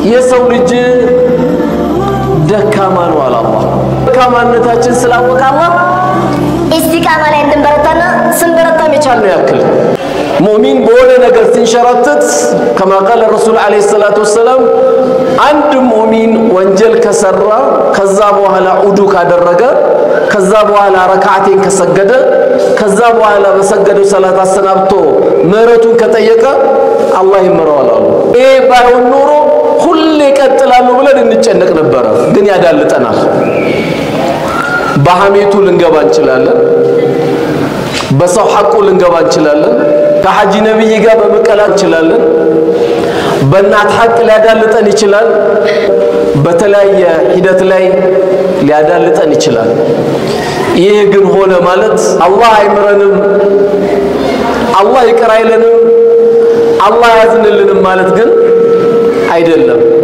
የሰው ልጅ ደካማ ነው አለ አላህ። ደካማነታችን ስላወቀ አላህ ኢስቲቃማ ላይ እንድንበረታና ስንበረታም የቻልነው ያክል ሙእሚን በሆነ ነገር ሲንሸራተት ከማ ቃለ ረሱል ዓለይሂ ሰላቱ ወሰላም አንድ ሙእሚን ወንጀል ከሰራ ከዛ በኋላ ዑዱ ካደረገ ከዛ በኋላ ረካዓቴን ከሰገደ ከዛ በኋላ በሰገደው ሰላት አሰናብቶ ምህረቱን ከጠየቀ አላህ ይምረዋል አሉ። ይሄ ባይሆን ኖሮ ሁሌ ይቀጥላሉ ብለን እንጨነቅ ነበረ፣ ግን ያዳልጠናል። በሐሜቱ ልንገባ እንችላለን። በሰው ሐቁ ልንገባ እንችላለን። ከሐጂ ነቢይ ጋር በመቀላ እንችላለን። በእናት ሐቅ ሊያዳልጠን ይችላል። በተለያየ ሂደት ላይ ሊያዳልጠን ይችላል። ይህ ግን ሆነ ማለት አላህ አይምረንም፣ አላህ ይቅር አይለንም፣ አላህ ያዝንልንም ማለት ግን አይደለም።